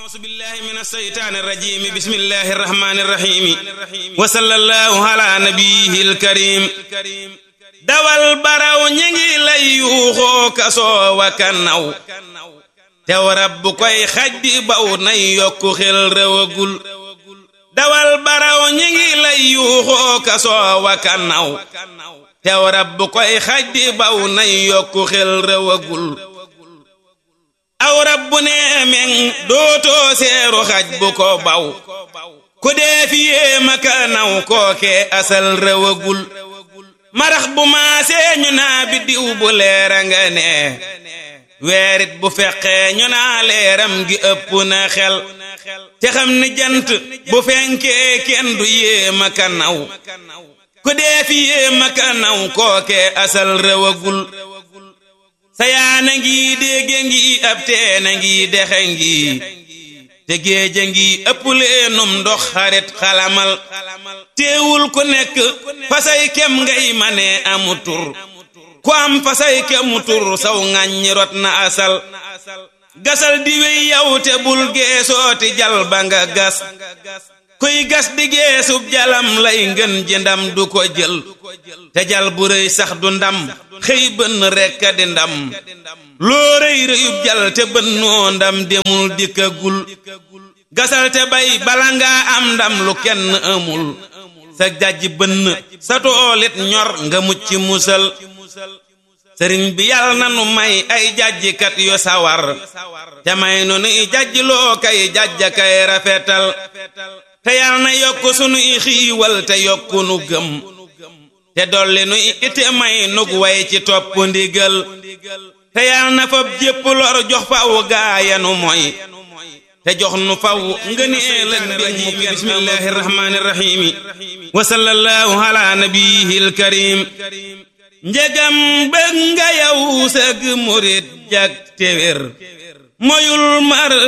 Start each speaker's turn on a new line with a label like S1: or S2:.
S1: أعوذ بالله من الشيطان الرجيم بسم الله الرحمن الرحيم وصلى الله على نبيه الكريم dawal baraw ñi ngi lay yuuxoo kasoo wa kanaw tew rabbu koy xaj di baw nay yokku xel rëwagul dawal baraw ñi ngi lay yuuxoo kasoo wa kanaw tew rabbu koy xaj di baw nay yokku xel rëwagul aw rabbu nee meŋ dootoo seeru xaj bu ko baw ku dee fi yéema kanaw kooke asal rëwagul marax bu maasee ñu naa biddiw bu leera nga nee weerit bu feqee ñu naa leeram gi ëpp na xel te xam ni jant bu fenkee kenn du yéema kanaw ku dee fi yéema kanaw kooke asal rëwagul sayaana ngi dégge ngi ab teena ngi dexe ngi te géeja ngi ëpp leenum ndox xarit xalamal teewul ku nekk fasay kem ngay mane amu tur ku am fasay kemu tur saw ŋàññi rot na asal gasal di wey yow te bul geesooti jal ba nga gas kuy gas di geesub jalam lay ngën ji ndam du ko jël te jal bu rëy sax du ndam xëy bënn rekk di ndam loo rëy rëyub jal te bënnoo ndam demul dikkagul gasal te bay bala ngaa am ndam lu kenn amul sa jajj bënn sa toolit ñor nga mucc musal sëriñ bi yàlla na nu may ay jajjikat yu sawar te may nu nuy jajj loo kay jajja kay rafetal te yàlla na yokk sunuy xiiwal te yokku nu gëm te dolli nu ite may nug way ci topp ndigal te yàlla na fab jépp lor jox faw gaayanu moy te jox nu faw ngëneel ak mbir mu bismillahi rahmaani rahiimi wa sallallahu ala nabiyil karim njegam bëgg nga yow sëg murit jak téwér moyul mar